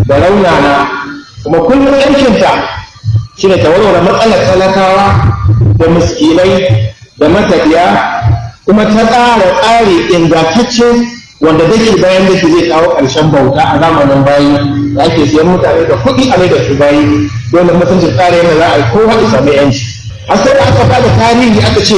da raunana kuma kullum aikinta shi ne ta warware matsalar talakawa da miskinai da matafiya kuma ta tsara tsari ingantacce wanda dake bayan dake zai kawo ƙarshen bauta a zamanin bayi da ake siyan mutane da kuɗi a mai da su bayi dole mutuncin tsara yadda za a yi kowa ya samu yanci har sai da aka bada tarihi aka ce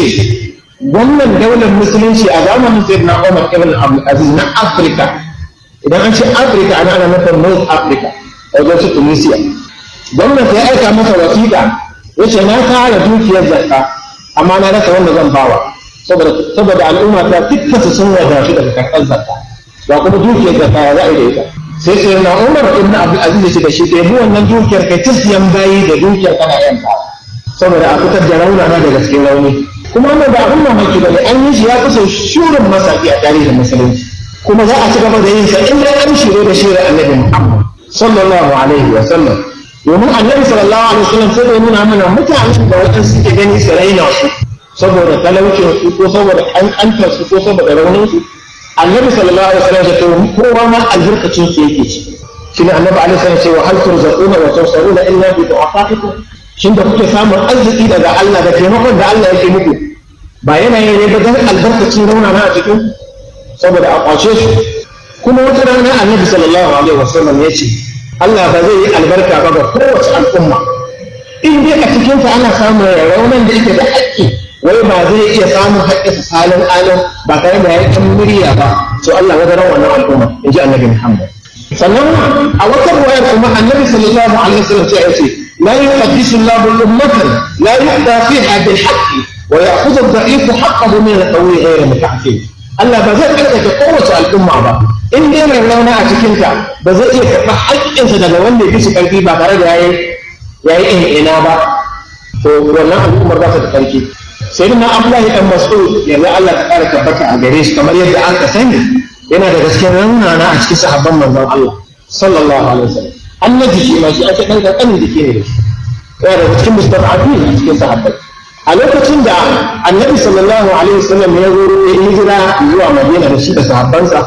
wannan daular musulunci a zamanin sayyidina Umar ibn Abdul Aziz na Afirka idan an ce Afirka ana ana nufin North Africa a wajen su Tunisia gwamnati ya aika masa wasiƙa ya ce na tara dukiyar zakka amma na rasa wanda zan bawa saboda al'umma ta dukkan su sun wadatu daga karɓar zakka ba kuma dukiyar zakka ya za'a da ita sai sai na Umar ibn Abdul Aziz ya ce da shi ka yi wannan dukiyar kai ta siyan bayi da dukiyar kana yanka saboda a fitar da raunana daga cikin rauni kuma wannan ba abin mamaki ba ne an yi shi ya kusa shurin masaki a tarihin musulunci kuma za a ci gaba da yin sa in dai an shiro da shirin annabi Muhammad sallallahu alaihi wa sallam domin annabi sallallahu alaihi wa sallam sai da nuna mana mutanen da waɗansu suke gani su raina su saboda talaucin su ko saboda ƙanƙantar su ko saboda raunin su annabi sallallahu alaihi wa sallam ya ce kowa ma albarkacin su yake ci shine annabi alaihi sallam ya ce wa hal turzaquna wa tunsaruna illa bi du'afaikum shin da kuke samun arziki daga Allah da taimakon da Allah yake muku ba yana yi ne ba don albarkacin rauna na a cikin saboda a kwace su kuma wata rana annabi sallallahu alaihi wasallam ya ce Allah ba zai yi albarka ba ga kowace al'umma in dai a cikin ta ana samun raunan da yake da haƙƙi wai ba zai iya samun haƙƙi su salin alim ba tare da yayin murya ba to Allah ya ran wannan al'umma in ji annabi Muhammad sannan a wata ruwayar kuma annabi sallallahu alaihi wasallam ya ce لا يقدس الله الأمة لا يؤتى فيها بالحق ويأخذ الضعيف حقه من القوي غير متعفف Allah ba zai karkace kowace al'umma ba in dai mai rauna a cikinta ba zai iya karɓa haƙƙinsa daga wanda ya fi su ƙarfi ba tare da yayi yayi ina ba to wannan al'ummar ba ta da ƙarfi sai na Abdullahi dan Mas'ud yanzu Allah ta ƙara tabbata a gare shi kamar yadda an ka sani yana da gaskiyar raunana a cikin sahabban manzon Allah sallallahu alaihi wasallam an na jiki ma shi ake ɗan ƙanƙanin jiki ne da shi yana daga cikin mustafa'afi a cikin sahabbai a lokacin da annabi sallallahu alaihi wasallam ya zo ya hijira zuwa madina da shi da sahabbansa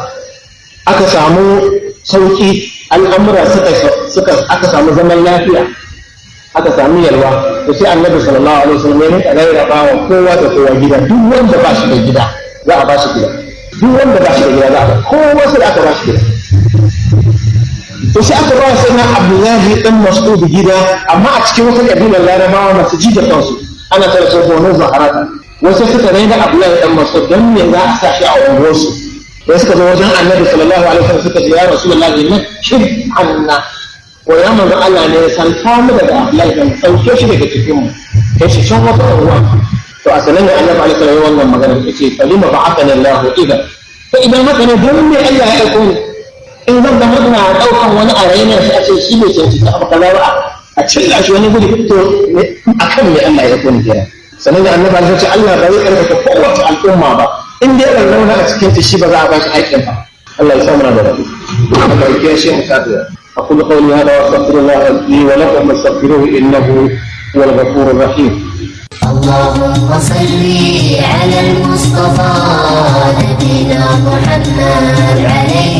aka samu sauki al'amura suka suka aka samu zaman lafiya aka samu yalwa to sai annabi sallallahu alaihi wasallam ya rinka rarraba wa kowa da kowa gida duk wanda ba shi da gida za a ba shi gida duk wanda ba shi da gida za a ba kowa sai aka ba shi gida to sai aka ba sai na abdullahi dan mas'ud gida amma a cikin wata kabilar larabawa masu ji da kansu ana tare da gonar zaharata wasu suka raina abdullahi dan mas'ud dan me za a sa shi a unguwarsu sai suka zo wajen annabi sallallahu alaihi wasallam suka ce ya rasulullahi ne shin anna ko ya manzo Allah ne san kamu daga abdullahi dan sauke shi daga cikin mu kai shi can wata unguwa to a sanan ne annabi alaihi wasallam wannan magana yace falima ba'athana Allah idan fa idan haka ne don me Allah ya aiko ni in zan zama ina ɗaukan wani a raina sai a ce shi ne ke cikin abu kaza ba a cilla shi wani guri to a kan me Allah ya kuni kira sannan da annabi ya ce Allah ba zai karfafa kowace al'umma ba in dai ɗan rauna a cikin ta shi ba za a ba shi haƙƙin ba Allah ya samu na da rabu Allah ya kiyaye shi mu tafiya أقول قولي هذا وأستغفر الله لي ولكم فاستغفروه إنه هو الغفور الرحيم اللهم صل على المصطفى نبينا محمد عليه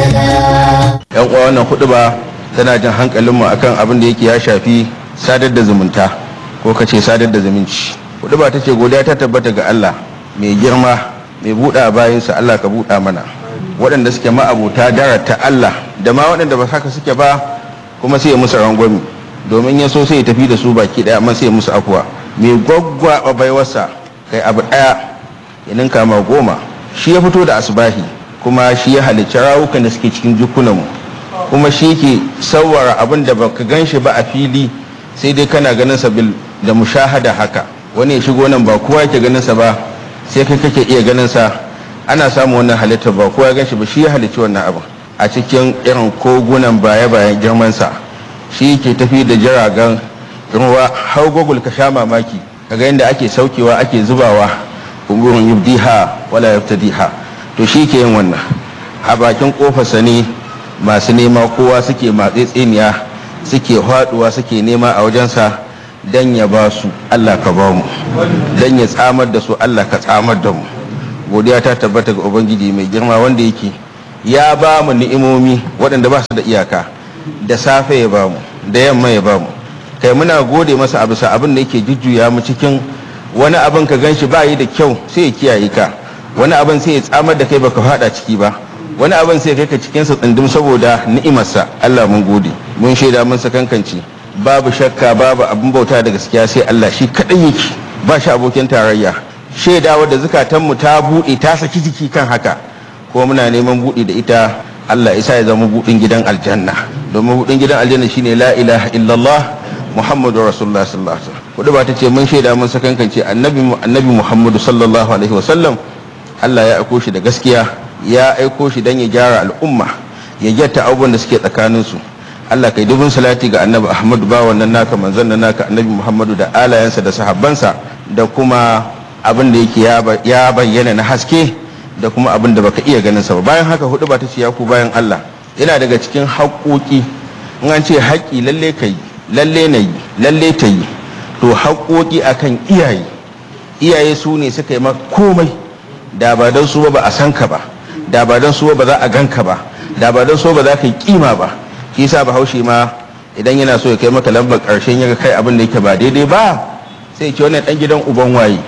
السلام yan uwa wannan hudu ba tana jan hankalinmu akan abin da yake ya shafi sadar da zumunta ko kace sadar da zumunci hudu ba ta ce godiya ta tabbata ga Allah mai girma mai buɗa bayansa Allah ka buɗa mana waɗanda suke ma'abuta darata Allah da ma waɗanda ba haka suke ba kuma sai ya musu rangwami domin ya so sai ya tafi da su baki ɗaya amma sai ya musu afuwa mai gwaggwaɓa baiwarsa kai abu ɗaya ya ninka ma goma shi ya fito da asbahi kuma shi ya halicci rawukan da suke cikin jikunanmu kuma shi ke sauwara abin da baka gan shi ba a fili sai dai kana ganin sa bil da mushahada haka wani ya shigo nan ba kowa yake ganin sa ba sai kai kake iya ganin sa ana samun wannan halittar ba kowa ya gan shi ba shi ya halicci wannan abin a cikin irin kogunan baya bayan girman sa shi ke tafi da jiragen ruwa har gogul ka sha mamaki kaga yadda ake saukewa ake zubawa umurun yubdiha wala yaftadiha to shi ke yin wannan a bakin kofarsa ne masu nema kowa suke matse tseniya suke haduwa suke nema a wajensa dan ya ba su Allah ka ba mu dan ya tsamar da su Allah ka tsamar da mu godiya ta tabbata ga ubangiji mai girma wanda yake ya ba mu ni'imomi waɗanda ba su da iyaka da safe ya bamu da yamma ya bamu kai muna gode masa a bisa abin da yake jujjuya mu cikin wani abin ka ganshi ba yi da kyau sai ya kiyaye ka wani abin sai ya tsamar da kai baka fada ciki ba wani abin sai kai ka cikin sa tsindim saboda ni'imarsa Allah mun gode mun shaida mun sakankanci babu shakka babu abin bauta da gaskiya sai Allah shi kadai yake ba shi abokin tarayya shaidawa da zukatanmu ta buɗe ta saki jiki kan haka ko muna neman buɗe da ita Allah isa ya zama buɗin gidan aljanna domin buɗin gidan aljanna shine la ilaha illallah muhammadu rasulullah sallallahu alaihi wasallam kudu ba ta ce mun shaida mun sakankance annabi annabi muhammadu sallallahu alaihi wasallam Allah ya aiko shi da gaskiya ya aiko shi dan ya gyara al'umma ya gyatta abubuwan da suke tsakanin su Allah kai dubin salati ga annabi Ahmadu ba wannan naka manzon nan naka annabi Muhammadu da alayansa da sahabbansa da kuma abin da yake ya bayyana na haske da kuma abin da baka iya ganin sa ba bayan haka hudu ba ta ce ya ku bayan Allah yana daga cikin haƙoƙi in an ce haƙƙi lalle kai lalle na yi lalle ta yi to haƙoƙi akan iyaye iyaye su ne suka yi maka komai da ba don su ba ba a san ka ba da ba don su ba za a gan ka ba da ba don su ba za ka yi kima ba shi yasa bahaushe ma idan yana so ya kai maka lambar ƙarshen ya kai abin da yake ba daidai ba sai ce wannan dan gidan uban waye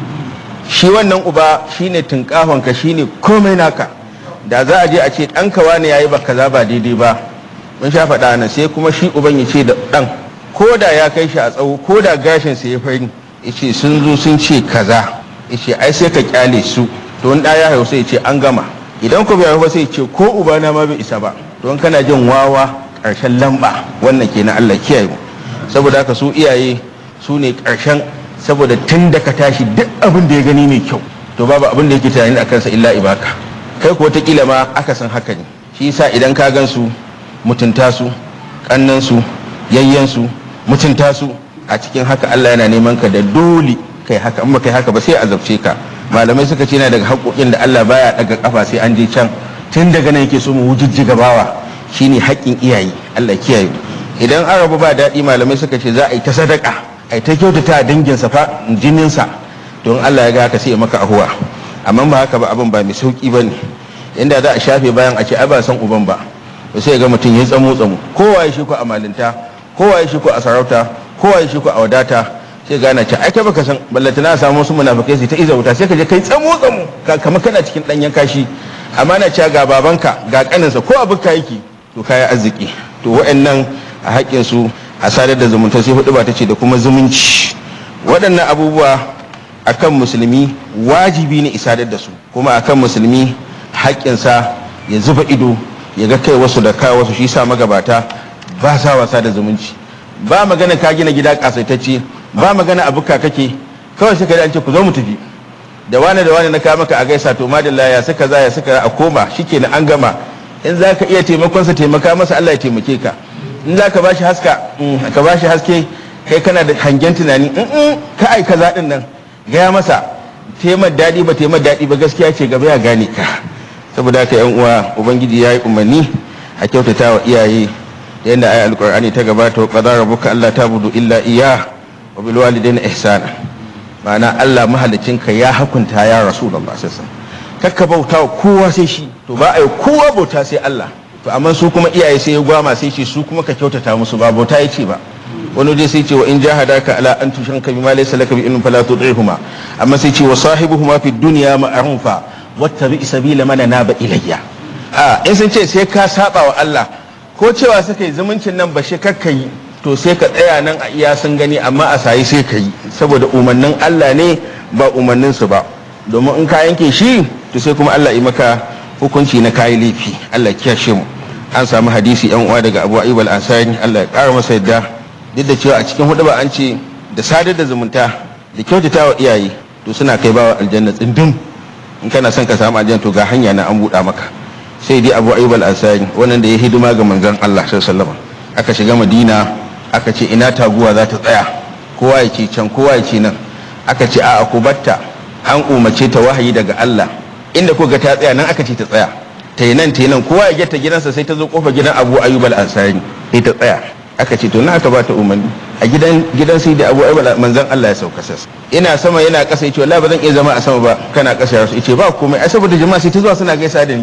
shi wannan uba shine tunkahon ka shine komai naka da za a je a ce dan kawa ne yayi ba kaza ba daidai ba mun sha faɗa nan sai kuma shi uban ya ce da dan ko da ya kai shi a tsawo ko da gashin sa ya fari yace sun zo sun ce kaza yace ai sai ka kyale su to in da ya haihu sai ya ce an gama idan ku bai haihu sai ya ce ko uba na ma bai isa ba don kana jin wawa ƙarshen lamba wannan kenan Allah kiyaye mu saboda haka su iyaye su ne ƙarshen saboda tun da ka tashi duk abin da ya gani mai kyau to babu abin da yake tunani a kansa illa ibaka kai ko kila ma aka san haka ne shi yasa idan ka gan su mutunta su kannan su yayyan su mutunta su a cikin haka Allah yana neman ka da dole kai haka in ba kai haka ba sai azabce ka malamai suka ce yana daga haƙoƙin da Allah baya daga kafa sai an je can tun daga nan yake so mu wujijjiga bawa shine haƙƙin iyaye Allah kiyaye idan an rabu ba daɗi malamai suka ce za a yi ta sadaka a yi ta kyautata a danginsa fa jininsa don Allah ya ga haka sai ya maka ahuwa amma ba haka ba abin ba mai sauki ba ne inda za a shafe bayan a ce ai ba san uban ba to sai ga mutum ya tsamo tsamo kowa ya shi ku a malinta kowa ya shi ku a sarauta kowa ya shi ku a wadata sai gana ce ai kai baka san ballata na samu wasu munafikai sai ta iza wuta sai ka je kai tsamo tsamo kamar kana cikin danyen kashi amma na cewa ga babanka ga kaninsa ko abin ka yake to kaya arziki to wa'annan a haƙƙin su a sadar da zumunta sai hudu ba ta ce da kuma zumunci waɗannan abubuwa akan musulmi wajibi ne isadar da su kuma akan musulmi haƙƙinsa ya zuba ido ya ga kai wasu da kawo wasu shi sa magabata ba sa wasa da zumunci ba magana ka gina gida kasaitacce ba magana abu ka kake kawai sai ka an ce ku zo mu tafi da wani da wani na kawo maka a gaisa to madalla ya suka za ya suka a koma shikenan an gama in za ka iya taimakonsa taimaka masa Allah ya taimake ka in za ka bashi haska ka bashi haske kai kana da hangen tunani in ka aika zaɗin nan gaya masa taimar daɗi ba taimar daɗi ba gaskiya ce gaba ya gane ka saboda haka yan uwa ubangiji ya yi umarni a kyautata wa iyaye da yadda ayi alƙur'ani ta gabata wa qadara rabbuka alla tabudu illa iya wa bil walidayni ihsana ma'ana Allah mahalicinka ya hakunta ya rasulullah sallallahu alaihi wasallam kakka bauta wa kowa sai shi to ba a yi kowa bauta sai Allah to amma su kuma iyaye sai ya gwama sai ce su kuma ka kyautata musu ba bauta ya ce ba wani dai sai ce wa in jahadaka ala an tushrika bima laysa laka bi ilmin fala tudihuma amma sai ce wa sahibuhuma fi dunya ma'rufa wattabi sabila man naba ilayya a in sun ce sai ka saba wa Allah ko cewa suka yi zumuncin nan ba shi kakka yi to sai ka tsaya nan a iya sun gani amma a sayi sai ka yi saboda umarnin Allah ne ba umarnin su ba domin in ka yanke shi to sai kuma Allah yi maka hukunci na kayi laifi Allah kiyashe mu an samu hadisi yan uwa daga Abu Ayyub al-Ansari Allah ya kara masa yadda duk da cewa a cikin hudu ba an ce da sadar da zumunta da kyautata wa iyaye to suna kai bawa aljanna tsindin in kana son ka samu aljanna to ga hanya na an buɗa maka sai dai Abu Ayyub al-Ansari wannan da ya hidima ga manzon Allah sallallahu alaihi wasallam aka shiga Madina aka ce ina taguwa za ta tsaya kowa ya ce can kowa ya ce nan aka ce a'a ku batta an umarce ta wahayi daga Allah inda ko ga ta tsaya nan aka ce ta tsaya ta yi nan ta yi nan kowa ya geta gidansa sai ta zo kofa gidan Abu Ayyub al-Ansari sai ta tsaya aka ce to na aka ba ta umarni a gidan gidan sai da Abu Ayyub manzon Allah ya sauka sas ina sama yana kasa yace wallahi ba zan iya zama a sama ba kana kasa ya rasu yace ba komai ai saboda jama'a sai ta zuwa suna gaisa da ni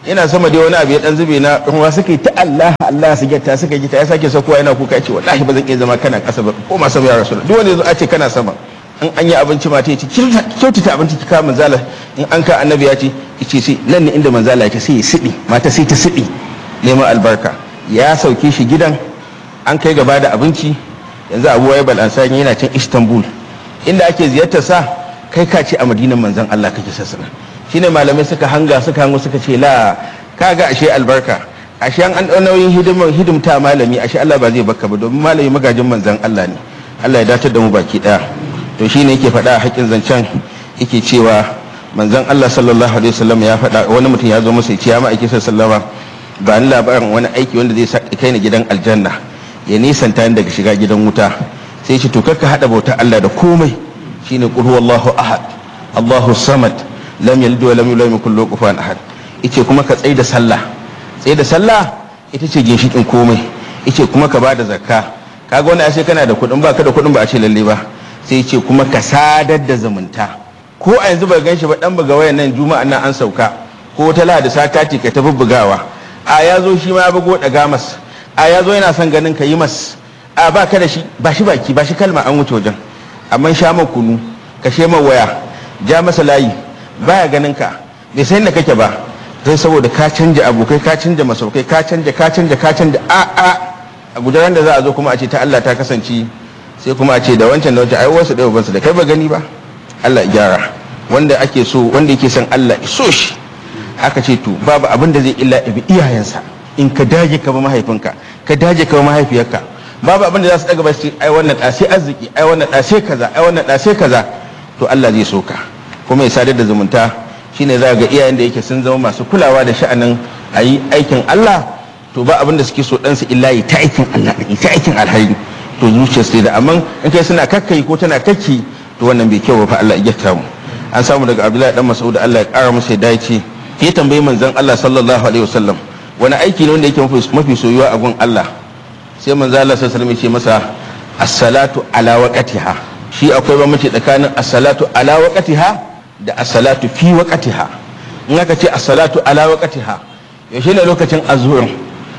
yana sama dai wani abu ya dan zube na ruwa suka yi ta Allah Allah su gyatta suka gita ya sake sakowa yana kuka ce wallahi ba zan iya zama kana kasa ba ko ma sama ya rasul duk wanda yazo a ce kana sama in an yi abinci mata ya ce kyautata abinci ki kawo manzala in an ka annabi ya ce ce sai nan ne inda manzala ya ce sai ya siɗi mata sai ta siɗi neman albarka ya sauke shi gidan an kai gaba da abinci yanzu abu wai balansani yana can istanbul inda ake ziyartar sa kai ka ce a madinan manzan allah kake sassana shine malamai suka hanga suka hango suka ce la kaga ashe albarka ashe an an nauyin hidimar hidimta malami ashe allah ba zai baka ba domin malami magajin manzan allah ne allah ya datar da mu baki daya to shine yake faɗa a haƙƙin zancen yake cewa manzon allah sallallahu alaihi wasallam ya faɗa wani mutum ya zo masa ya ce ya ma'aiki sallama ba ni labarin wani aiki wanda zai sa kai ni gidan aljanna ya nisanta ni daga shiga gidan wuta sai ce to ka hada bauta Allah da komai shine qul huwallahu ahad Allahu samad lam yalid wa lam yulad yakul lahu kufuwan ahad yace kuma ka tsai da sallah tsai da sallah ita ce ginshikin komai yace kuma ka bada zakka kaga wani ashe kana da kuɗin ba ka da kuɗin ba a ce lalle ba sai yace kuma ka sadar da zumunta ko a yanzu ba gan shi ba dan buga wayan nan juma'a nan an sauka ko ta lahadi sakati ka tafi bugawa a ya zo shi ma ya bugo daga mas a ya zo yana son ganin ka yi mas a ba ka da shi ba shi baki ba shi kalma an wuce wajen amma sha ma kunu ka she ma waya ja masa layi baya ganin ka bai san da kake ba sai saboda ka canja abokai ka canja masaukai ka canja ka canja ka canja a a a gudanar da za a zo kuma a ce ta Allah ta kasance sai kuma a ce da wancan da wancan ai wasu da ubansu da kai ba gani ba Allah ya gyara wanda ake so wanda yake son Allah ya so shi aka ce to babu abin da zai illa ibi iyayensa in ka dage ka ba mahaifinka ka dage ka ba mahaifiyarka babu abin da za su daga ba su ai wannan da sai arziki ai wannan da sai kaza ai wannan da sai kaza to Allah zai so ka kuma ya sadar da zumunta shine za ga iyayen da yake sun zama masu kulawa da sha'anin ayi aikin Allah to ba abin da suke so dan su illa yi ta aikin Allah ne ta aikin alheri to zuciyar sai da amma in kai suna kakkai ko tana kakki to wannan bai kyau ba fa Allah ya gyata mu an samu daga Abdullahi dan Mas'ud Allah ya kara masa ya dace ya tambayi manzon Allah sallallahu alaihi wasallam wani aiki ne wanda yake mafi soyuwa a gun Allah sai manzon Allah sallallahu alaihi wasallam ya ce masa as-salatu ala waqtiha shi akwai bambanci tsakanin as-salatu ala waqtiha da as-salatu fi waqtiha in aka ce as-salatu ala waqtiha yaushe ne lokacin azhur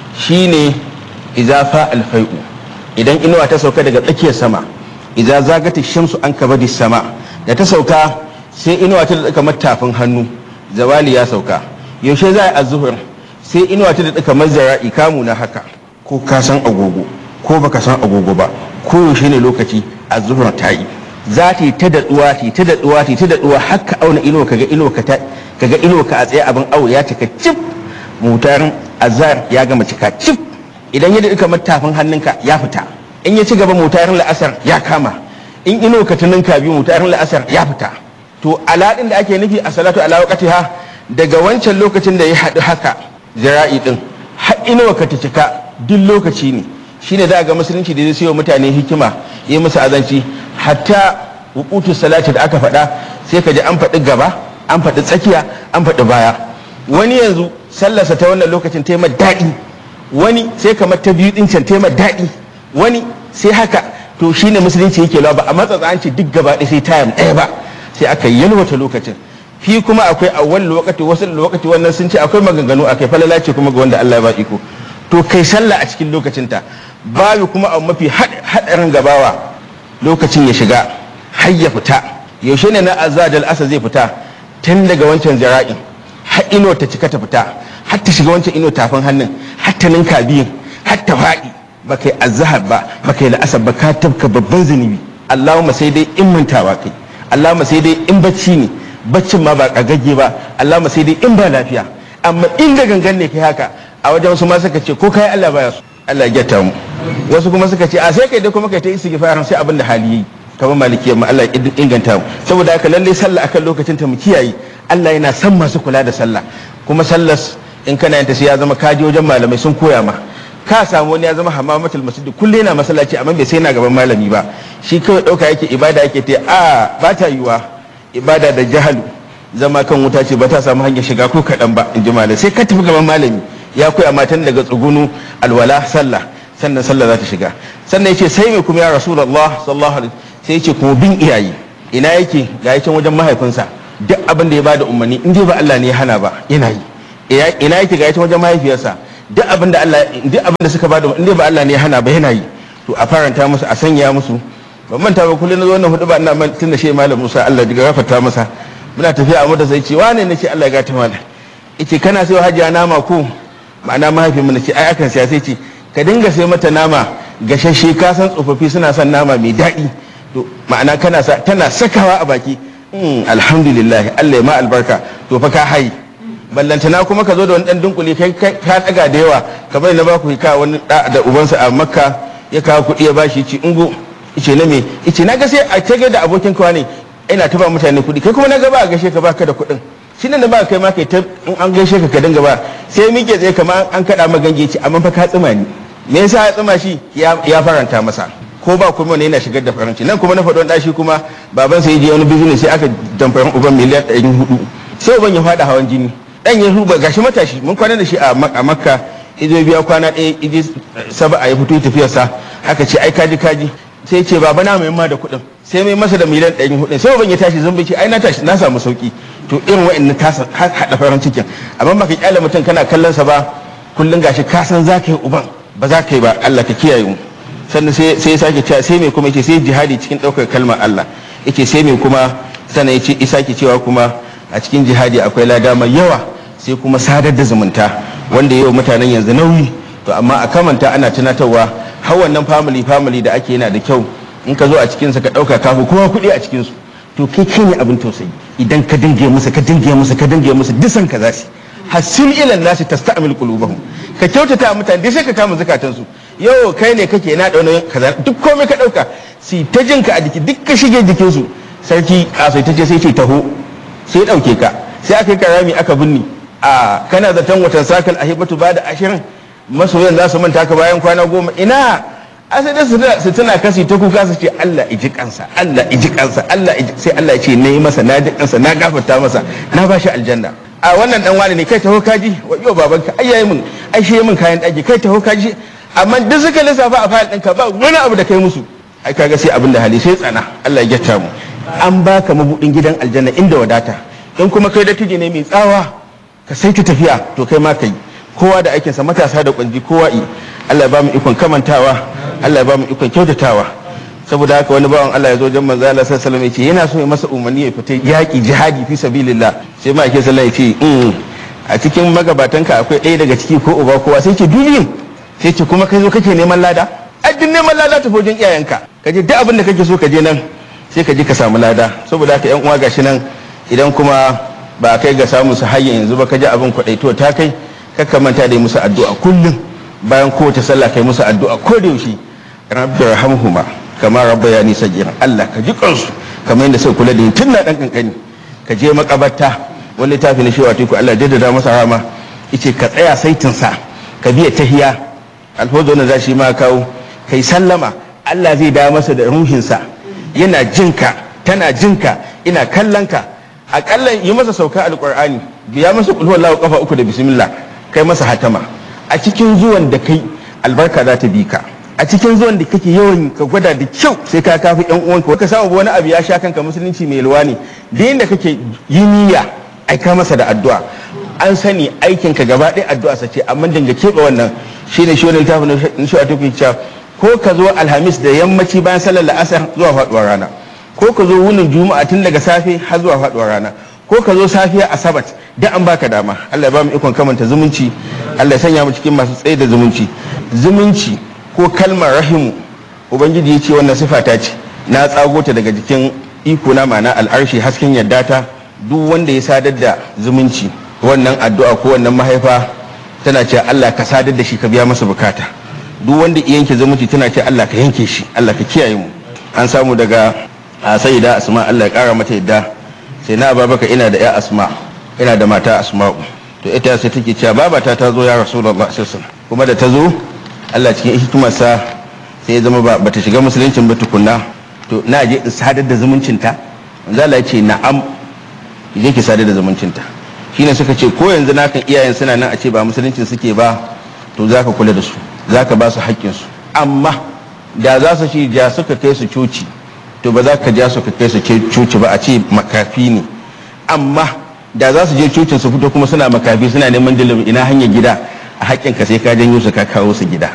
shine idza fa al-fai'u idan inuwa ta sauka daga tsakiyar sama idza zagati shamsu an kabadi sama da ta sauka sai inuwa ta da kamar tafin hannu zawali ya sauka yaushe za a yi azuhur sai inuwa ta da kamar zara'i kamu na haka ko ka san agogo ko baka san agogo ba ko yaushe ne lokaci azuhur ta yi za ta yi ta daɗuwa ta yi ta daɗuwa ta yi ta daɗuwa haka auna inuwa kaga inuwa ka kaga inuwa ka a tsaye abin awo ya cika cif mutarin azhar ya gama cika cif idan ya daɗi kamar tafin hannunka ya fita in ya ci gaba mutarin la'asar ya kama in inuwa ka tuninka biyu mutarin la'asar ya fita to aladin da ake nufi a salatu ala waqtiha daga wancan lokacin da ya haɗu haka zira'i din har inuwa ka ta cika duk lokaci ne shine da ga musulunci da zai sayo mutane hikima yi musu azanci hatta wuqutu salati da aka faɗa sai ka ji an faɗi gaba an faɗi tsakiya an faɗi baya wani yanzu sallarsa ta wannan lokacin ta yi daɗi wani sai kamar ta biyu ɗin can ta yi daɗi wani sai haka to shine musulunci yake lawa ba a matsatsa an ce duk gaba ɗaya sai tayam ɗaya ba sai aka yalwata lokacin fi kuma akwai awwal lokaci wasu lokaci wannan sun ce akwai maganganu akai falala ce kuma ga wanda Allah ya ba iko to kai sallah a cikin lokacinta babu kuma abu mafi haɗarin gabawa lokacin ya shiga har ya fita yaushe ne na azadal asa zai fita tun daga wancan zira'in har ino ta cika ta fita har ta shiga wancan ino tafin hannun har ta ninka biyun har ta faɗi ba kai azhar ba ba kai la'asar ba ka tabka babban zunubi Allahumma sai dai in mantawa kai Allahumma sai dai in bacci ne baccin ma ba kagagge ba Allahumma sai dai in ba lafiya amma in da gangan ne kai haka a wajen wasu ma suka ce ko kai Allah baya su Allah ya gyata mu wasu kuma suka ce a sai kai dai kuma kai ta istighfarin sai abin da hali yi kamar maliki amma Allah ya inganta mu saboda haka lalle sallah akan lokacin ta mu kiyaye Allah yana son masu kula da sallah kuma sallas in kana yanta sai ya zama kaji wajen malamai sun koya ma ka samu wani ya zama hamamatul masjid kullum yana masallaci amma bai sai na gaban malami ba shi kawai dauka yake ibada yake ta a ba ta yiwa ibada da jahalu zama kan wuta ce ba ta samu hanyar shiga ko kaɗan ba in ji malam sai ka tafi gaban malami ya koya matan daga tsugunu alwala sallah sannan sallah za ta shiga sannan yace sai mai kuma ya rasulullah sallallahu alaihi sai yace kuma bin iyaye ina yake ga yake wajen mahaifinsa duk abin da ya bada umarni in dai ba Allah ne ya hana ba yana yi ina yake ga ita wajen mahaifiyarsa duk abin da Allah duk abin da suka bada inda ba Allah ne ya hana ba yana yi to a faranta musu a sanya musu ban manta ba kullum na zo wannan hudu ba ina man tun da shi malam Musa Allah ya gafarta masa muna tafiya a mota sai ce wane ne ce Allah ya gata mana yace kana sai hajiya nama ko ma'ana mahaifin mu ce ai akan siya sai ce ka dinga sai mata nama gashashe ka san tsofaffi suna son nama mai daɗi to ma'ana kana sa tana sakawa a baki alhamdulillah Allah ya ma albarka to fa ka hayi ballantana kuma ka zo da wani dan dunkule kai ka daga da yawa kamar na baku ka wani da da ubansa a makka ya kawo kuɗi ya bashi ci ungo ice na me ice na ga sai a tage da abokin kawa ne ina ta ba mutane kuɗi kai kuma na ga ba a gaishe ka baka da kuɗin shi ne da ba kai ma kai ta in an gaishe ka ka dinga ba sai mike tsaye kamar an kaɗa ma gange ci amma fa ka tsima ni me yasa ya tsima shi ya faranta masa ko ba kuma ne yana shigar da faranci nan kuma na faɗo ɗashi kuma baban sai je wani business sai aka damfarin uban miliyan ɗari hudu sai uban ya faɗa hawan jini dan ya ruba gashi matashi mun kwana da shi a makka izo biya kwana ɗaya ije saba a ya fito tafiyarsa aka ce ai kaji kaji sai ce baba na mai ma da kuɗin sai mai masa da miliyan ɗari hudu sai ban ya tashi zan ce ai na tashi na samu sauki to irin wa'annan ta haɗa farin cikin amma baka kyale mutum kana kallon sa ba kullun gashi ka san za ka yi uban ba za ka yi ba Allah ka kiyaye mu sannan sai ya sake cewa sai mai kuma yace sai jihadi cikin ɗaukar kalmar Allah yace sai mai kuma sannan yace isa ke cewa kuma a cikin jihadi akwai lada mai yawa sai kuma sadar da zumunta wanda yau mutanen yanzu nauyi to amma a kamanta ana tunatarwa har wannan family family da ake yana da kyau in ka zo a cikin sa ka dauka kafu kowa kuɗi a cikin su to kai kai ne abin tausayi idan ka dinge musu ka dinge musu ka dinge musu disan ka zasu hasin ilan nasi tasta'mil qulubahum ka kyautata mutane dai sai ka kama zakatan su yau kai ne kake na da wani kaza duk komai ka dauka si ta jinka a jiki duk ka shige jikin su sarki kasai ta ce sai ce taho sai dauke ka sai aka yi karami aka binni a kana zaton watan sakal a hibatu ba da ashirin masoyan za su manta ka bayan kwana goma ina asali su tana kasi ta kuka su ce Allah iji kansa Allah iji kansa Allah sai Allah ya ce na yi masa na ji kansa na gafarta masa na ba shi aljanna a wannan dan wani ne kai taho kaji wa yau babanka ai yayi min ai shi min kayan daki kai taho kaji amma duk suka lissafa a fayil ɗinka ba wani abu da kai musu ai kaga sai abin da hali sai tsana Allah ya gyata mu an baka mabudin gidan aljanna inda wadata in kuma kai dattijo ne mai tsawa ka sai ta tafiya to kai ma kai kowa da aikinsa matasa da kwanji kowa i Allah ya ba mu ikon kamantawa Allah ya ba mu ikon kyautatawa saboda haka wani bawan Allah ya zo jan manzo Allah sallallahu alaihi wasallam yana so ya masa umarni ya fita yaki jihadi fi sabilillah sai ma ake sallallahu alaihi wasallam a cikin magabatanka akwai ɗaya daga ciki ko uba kowa sai ce duniyin sai ce kuma kai zo kake neman lada addin neman lada ta wajen iyayenka ka je duk abin da kake so ka je nan sai ka je ka samu lada saboda haka yan uwa gashi nan idan kuma ba kai ga samu su hayya yanzu ba ka ji abin kwaɗaito ta kai kakka manta da yi musu addu'a kullum bayan kowace sallah kai musu addu'a ko da yaushe rabbi rahamhuma kama rabba ya nisa jiran Allah ka ji kansu kamar yadda sai kula da yin tun na dan kankani ka je makabarta wani littafi na shewa teku Allah jaddada masa rama yace ka tsaya saitin sa ka biya tahiya alhozo na zashi ma kawo kai sallama Allah zai da masa da ruhinsa yana jinka tana jinka ina kallon ka akalla yi masa sauka alqur'ani biya masa kulhu wallahu kafa uku da bismillah kai masa hatama a cikin zuwan da kai albarka za ta bi ka a cikin zuwan da kake yawan ka gwada da kyau sai ka kafi yan uwanka ka samu wani abu ya sha kanka musulunci mai luwa ne da yadda kake yi niyya aika masa da addu'a an sani aikin ka gaba ɗaya addu'a sa ce amma dinga keɓe wannan shine shi wani littafin na shi a tuki cewa ko ka zo alhamis da yammaci bayan sallar la'asar zuwa faɗuwar rana ko ka zo wunin juma'a tun daga safe har zuwa faɗuwar rana ko ka zo safiya asabat da an baka dama Allah ya ba mu ikon kamanta zumunci Allah ya sanya mu cikin masu tsaye da zumunci zumunci ko kalmar rahimu ubangiji ya ce wannan sifa ta ce na tsago ta daga jikin iko na ma'ana al'arshi hasken yadda ta duk wanda ya sadar da zumunci wannan addu'a ko wannan mahaifa tana ce Allah ka sadar da shi ka biya masa bukata duk wanda ya yanke zumunci tana ce Allah ka yanke shi Allah ka kiyaye mu an samu daga a sayyida asma Allah ya kara mata yadda sai na babaka ina da ya asma ina da mata asma'u to ita sai take cewa babata ta zo ya rasulullah sallallahu kuma da ta zo Allah cikin hikimarsa sai ya zama ba ta shiga musuluncin ba tukunna to na je in sadar da zumuncinta manzo Allah ya ce na'am je ki sadar da zumuncinta shine suka ce ko yanzu na kan iyayen suna nan a ce ba musuluncin suke ba to zaka kula da su zaka ba su haƙƙin su amma da za su shi ja suka kai su coci to ba za ka ja su ka kai su coci ba a ce makafi ne amma da za su je cocin su fito kuma suna makafi suna neman dalilin ina hanyar gida a haƙƙinka sai ka janyo su ka kawo su gida